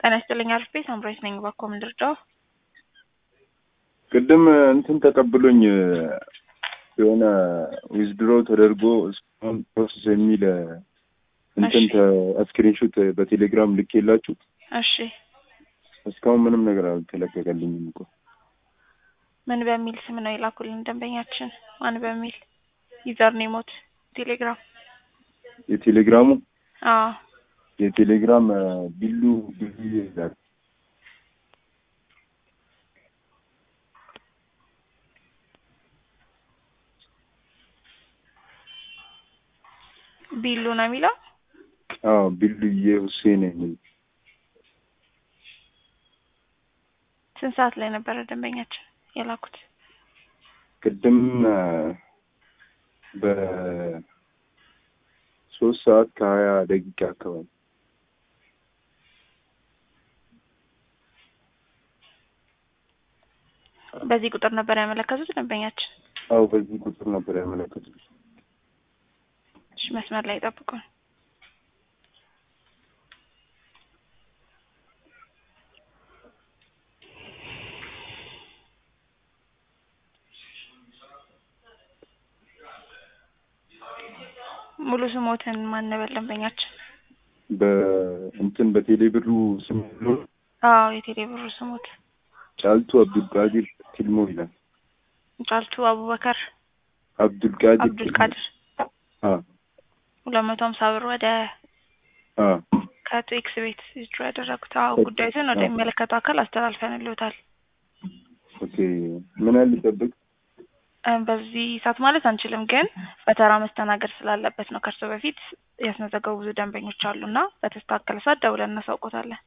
ጤና ይስጥልኝ አሪፍ ቤት አምራች ነኝ። እባክዎ ምን ልርዳዎ? ቅድም እንትን ተቀብሎኝ የሆነ ዊዝድሮ ተደርጎ እስካሁን ፕሮሰስ የሚል እንትን ስክሪንሾት በቴሌግራም ልኬላችሁ እሺ እስካሁን ምንም ነገር አልተለቀቀልኝም እኮ። ምን በሚል ስም ነው የላኩልን ደንበኛችን? ማን በሚል ዩዘር ኔሞት ቴሌግራም? የቴሌግራሙ አዎ የቴሌግራም ቢሉ ቢሉ ይላል። ቢሉ ነው የሚለው። አዎ ቢሉዬ ሁሴን የሚል ስንት ሰዓት ላይ ነበረ ደንበኛችን የላኩት? ቅድም በሶስት ሰዓት ከሀያ ደቂቃ አካባቢ በዚህ ቁጥር ነበር ያመለከቱት ደንበኛችን? አዎ በዚህ ቁጥር ነበር ያመለከቱት። እሺ መስመር ላይ ጠብቁን። ሙሉ ስሞትን ማን ነበር ደንበኛችን? በእንትን በቴሌ ብሩ ስም ብሎ አዎ የቴሌ ብሩ ስሞት ጫልቱ አብዱልቃዲር ቲልሞ ይላል። ጫልቱ አቡበከር አብዱልቃዲር አብዱልቃድር አ ሁለት መቶ ሀምሳ ብር ወደ አ ከቶ ኤክስ ቤት ዊዝድሮ ያደረጉት። አዎ ጉዳዩን ወደሚመለከተው አካል አስተላልፈንልዎታል። ኦኬ ምን ያህል ሊጠብቅ? በዚህ ሰዓት ማለት አንችልም፣ ግን በተራ መስተናገድ ስላለበት ነው። ከእርሶ በፊት ያስመዘገቡ ብዙ ደንበኞች አሉና በተስተካከለ ሰዓት ደውለን እናሳውቆታለን።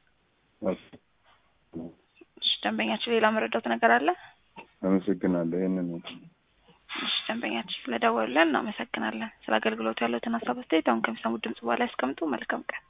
እሺ ደንበኛችን ሌላ መረዳት ነገር አለ? አመሰግናለሁ። ይህንን ነው። እሺ ደንበኛችን ስለደወሉልን እናመሰግናለን። ስለ አገልግሎቱ ያለዎትን ሀሳብ አስተያየት አሁን ከሚሰሙት ድምጽ በኋላ ያስቀምጡ። መልካም ቀን።